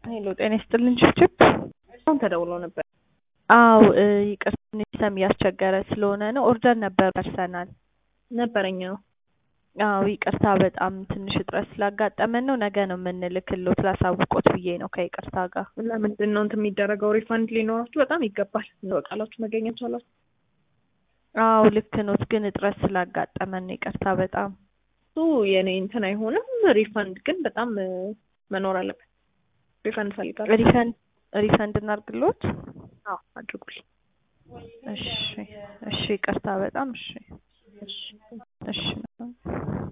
ሄሎ ጤና ይስጥልን ችብችብ። አሁን ተደውሎ ነበር። አው ይቅርታ ትንሽ ሰም እያስቸገረ ስለሆነ ነው። ኦርደር ነበር ደርሰናል። ነበረኝ ነው። አው ይቅርታ በጣም ትንሽ እጥረት ስላጋጠመን ነው። ነገ ነው የምንልክሎት ላሳውቆት ብዬ ነው ከይቅርታ ጋር። ለምንድን ነው እንትን የሚደረገው? ሪፋንድ ሊኖራችሁ በጣም ይገባል። በቃላችሁ መገኘት ቻላችሁ። አው ልክ ኖት፣ ግን እጥረት ስላጋጠመን ነው። ይቅርታ በጣም እሱ የኔ እንትን አይሆንም። ሪፋንድ ግን በጣም መኖር አለበት። ሪፋንድ ፈልጋለሁ። ሪፈንድ ሪፈንድ እናርግሎት። አዎ አድርጉልኝ። እሺ እሺ፣ ይቅርታ በጣም እሺ እሺ እሺ